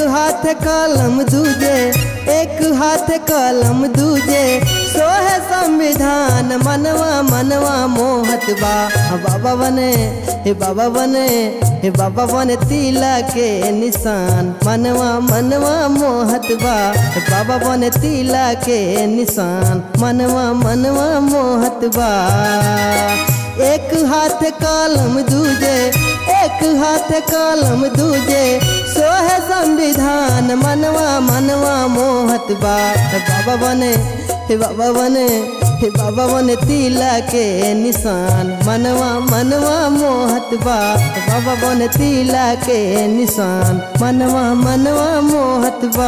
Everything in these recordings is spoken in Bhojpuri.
हाथ कलम दूजे एक हाथ कलम दूजे सोहे संविधान मनवा मनवा मोहत बा हाँ बाबा बने हे बाबा बने हे बाबा बने तिला के निशान मनवा मनवा मोहत बा हे बाबा बने तिला के निशान मनवा मनवा मोहत बा एक हाथ कलम दूजे एक हाथ कलम दूजे सोहे संविधान मनवा मनवा मोहत बा हे बाबा बने हे बाबा बने हे बाबा बने तिला के निशान मनवा मनवा मोहत बा हे बाबा बने तिला के निशान मनवा मनवा मोहत बा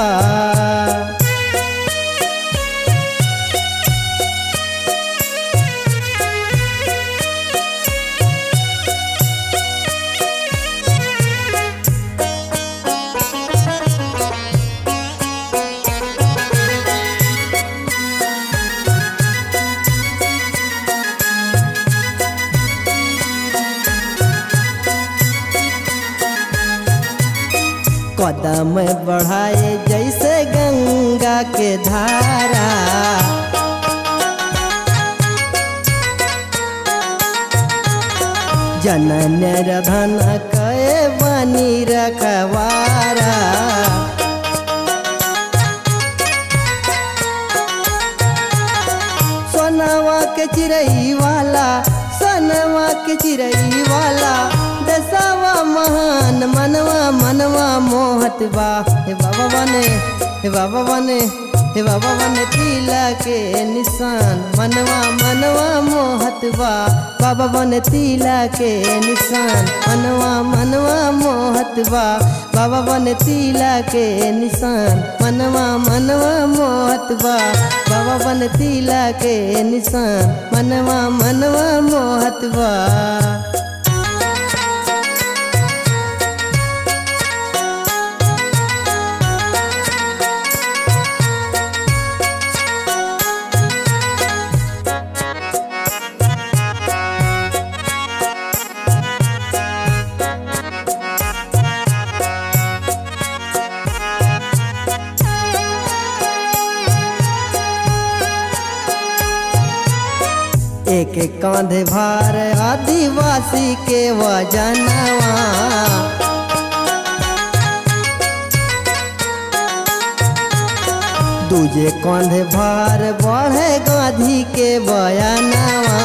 कदम बढ़ाए जैसे गंगा के धारा जनन रधन कए बनी रखवारा सोनवा के चिड़ई वाला सोनवा के चिड़ई वाला दसवा महान मनवा मनवा मोहत बा हे बाबा बने हे बाबा बने हे बाबा बने तिला के निशान मनवा मनवा मोहत बा बाबा बने तिला के निशान मनवा मनवा मोहत बा बाबा बने तिला के निशान मनवा मनवा मोहत बा बाबा बने तिला के निशान मनवा मनवा मोहत बा एक कांधे भार आदिवासी के वजनवा दूजे कांधे भार बढ़े गांधी के बयानवा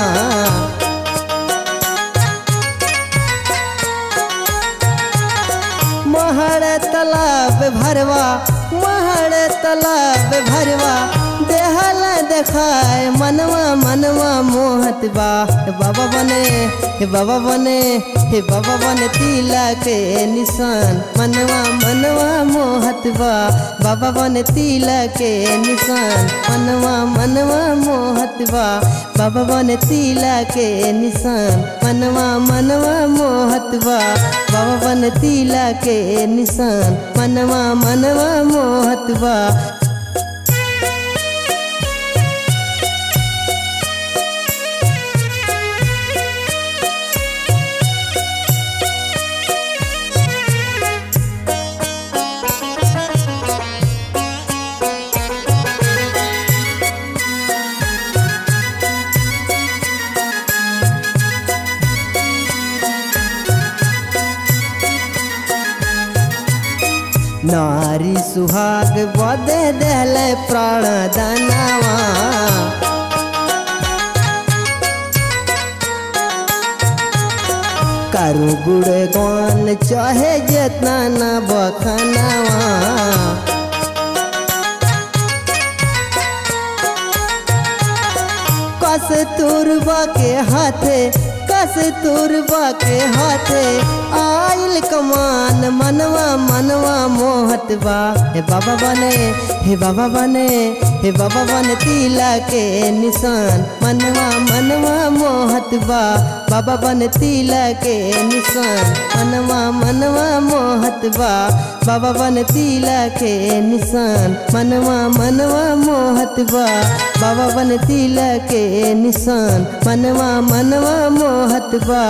महर तालाब भरवा महर तालाब भरवा देहल देखाए मनवा मनवा मोहत बा हे बाबा बने हे बाबा बने हे बाबा बने तिला के निशान मनवा मनवा मोहत बा बाबा बने तिला के निशान मनवा मनवा मोहत बा बाबा बने तिला के निशान मनवा मनवा मोहत बा बाबा बने तिला के निशान मनवा मनवा मोहत बा नारी सुहाग बदे दिल प्राण दानवा करू गुड़ गौन चाहे जितना न बखनवा कस तुरबा के हाथे कस तुरबा के हाथे आइल कमान मनवा मनवा मोहत बा हे बाबा बने हे बाबा बने हे बाबा बने तिला के निशान मनवा मनवा मोहत बा बाबा बने तिला के निशान मनवा मनवा मोहत बा बाबा बने तिला के निशान मनवा मनवा मोहत बा बाबा बने तिला के निशान मनवा मनवा मोहत बा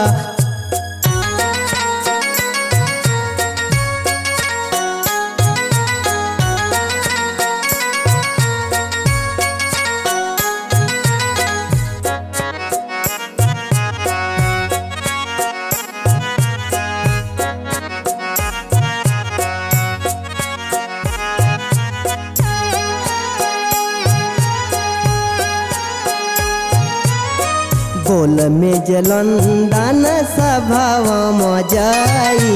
बोल में जलंदन सभाव जाई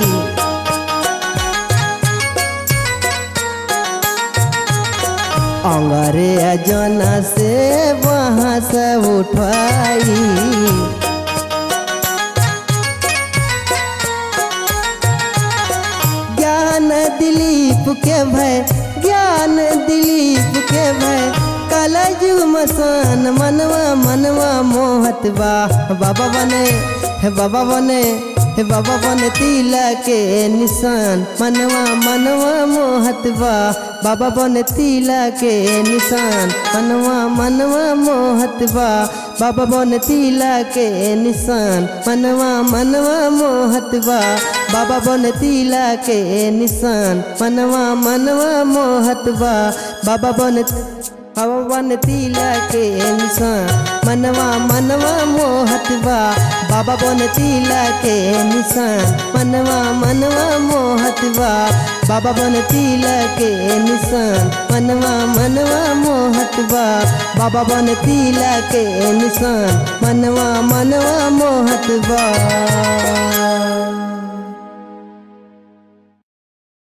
अंगरे जना से वहाँ से उठाई ज्ञान दिलीप के भय ज्ञान दिलीप के भय कलजु मसान मनवा मनवा मोहत बा बाबा बने हे बाबा बने हे बाबा बने तिला के निशान मनवा मनवा मोहत बा बाबा बने तिला के निशान मनवा मनवा मोहत बा बाबा बने तिला के निशान मनवा मनवा मोहत बा बाबा बने तिला के निशान मनवा मनवा मोहत बा बाबा बने बाबा बन तिला के निशान मनवा मनवा मोहत बा बाबा बन तिला के निशान मनवा मनवा मोहत बा बाबा बन तिला के निशान मनवा मनवा मोहत बा बाबा बन तिला के निशान मनवा मनवा मोहत बा